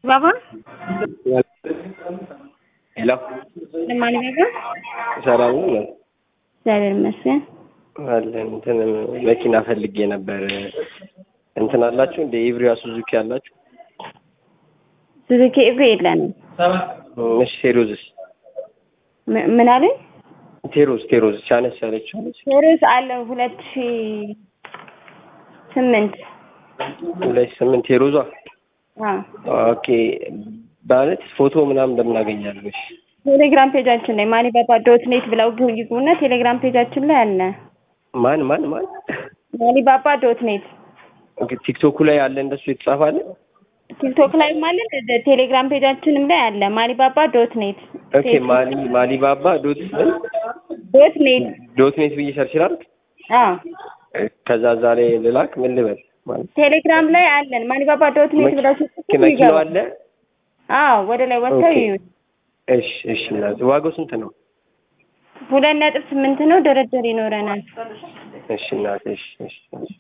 बाबा ሄሎ ለማን ባባ ሰላም ነው እግዚአብሔር ይመስገን። አለን እንትን መኪና ፈልጌ ነበር እንትን አላችሁ እንደ ኢቭሪያ ሱዙኪ አላችሁ ሱዙኪ ኤቭሪ የለንም። እሺ ቴሮዝስ ም- ምን አለኝ? ቴሮዝ ቴሮዝ ቻነስ ያለችው አለች ቴሮስ አለ ሁለት ሺ ስምንት ሁለት ስምንት ቴሮዟ አዎ ኦኬ ማለት ፎቶ ምናምን እንደምናገኛለን እሺ ቴሌግራም ፔጃችን ላይ ማኒ ባባ ዶት ኔት ብለው ይግቡና ቴሌግራም ፔጃችን ላይ አለ። ማን ማን ማን ማኒ ባባ ዶት ኔት ኦኬ ቲክቶኩ ላይ አለ እንደሱ የተጻፋለ ቲክቶክ ላይም አለ እንደዚህ ቴሌግራም ፔጃችንም ላይ አለ። ማኒ ባባ ዶት ኔት ኦኬ ማሊ ማሊባባ ዶት ዶት ኔት ዶት ኔት ብዬ ሰርች ላድርግ አዎ ከዛ እዛ ላይ ልላክ ምን ልበል ማለት ቴሌግራም ላይ አለን። ማኒ ባባ ዶት ኔት ብለው ሲጽፉ መኪናው ይገባል። አለ አዎ ወደ ላይ ወጥተው ኦኬ። ይዩት። እሺ እሺ እናት ዋጋው ስንት ነው ሁለት ነጥብ ስምንት ነው። ድርድር ይኖረናል። እሺ እናት እሺ እሺ እሺ